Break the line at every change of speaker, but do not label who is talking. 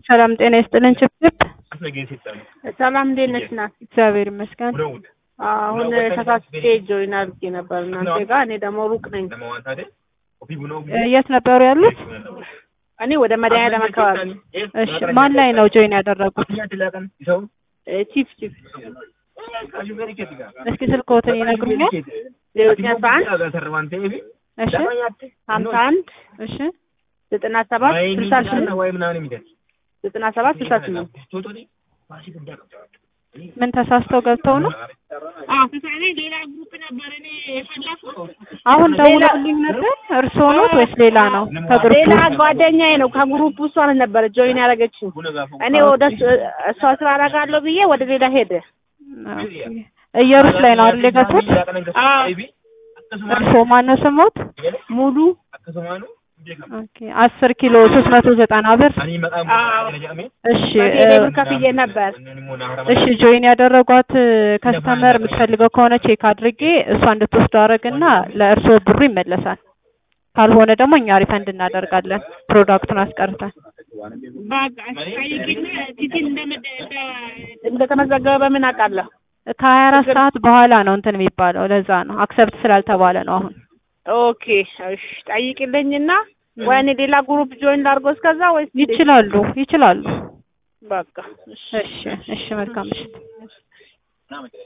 ሰላም ጤና ይስጥልን። ችፕችፕ
ሰላም እንዴት ነሽ? ናት
እግዚአብሔር ይመስገን።
አሁን ተሳስቼ ጆይን አድርጌ ነበር እናንተ ጋር። እኔ ደግሞ ሩቅ ነኝ።
እ የት ነበሩ ያሉት?
እኔ ወደ መድኃኒዓለም አካባቢ
እሺ ማን ላይ ነው ጆይን ያደረጉት?
እ ቺፍ ቺፍ
እስኪ ስልክዎትን ይነግሩኛል?
ዜሮ ዘጠኝ አስራ አንድ
እሺ
ሀምሳ አንድ
እሺ
ዘጠና ሰባት ስልሳ ስምንት ዘጠና ሰባት ስልሳ ስምንት
ምን ተሳስተው ገብተው ነው?
ሌላ ግሩፕ ነበር እኔ የፈለኩት
አሁን ደውለውልኝ ነበር። እርስዎ ኖት ወይስ ሌላ ነው? ከግሩፕ
ሌላ ጓደኛዬ ነው ከግሩፕ ውስጥ ማለት ነበረ ጆይን ያደረገችኝ። እኔ ወደ እሱ- እሷ ስራ አደርጋለሁ ብዬ ወደ ሌላ ሄደ።
እየሩስ ላይ ነው አይደል የገቡት? እርስዎ ማነው ስሞት?
ሙሉ
ኦኬ አስር ኪሎ ሶስት መቶ ዘጠና ብር እሺ
በቴሌ
እ
ብር ከፍዬ ነበር።
እሺ ጆይን ያደረጓት ከስተመር የምትፈልገው ከሆነ ቼክ አድርጌ እሷ እንድትወስደው አደረግና ለእርስዎ ብሩ ይመለሳል። ካልሆነ ደግሞ እኛ ሪፈንድ እናደርጋለን ፕሮዳክቱን አስቀርተን።
በቃ ጠይቂና ቲቲን እንደተመዘገበ በምን አውቃለሁ?
ከሀያ አራት ሰዓት በኋላ ነው እንትን የሚባለው። ለዛ ነው አክሰፕት ስላልተባለ ነው አሁን።
ኦኬ እሺ ጠይቂልኝና ወይ እኔ ሌላ ግሩፕ ጆይን ላድርጎ እስከዛ ወይስ
ይችላሉ ይችላሉ።
በቃ
እሺ እሺ መልካም ምሽት።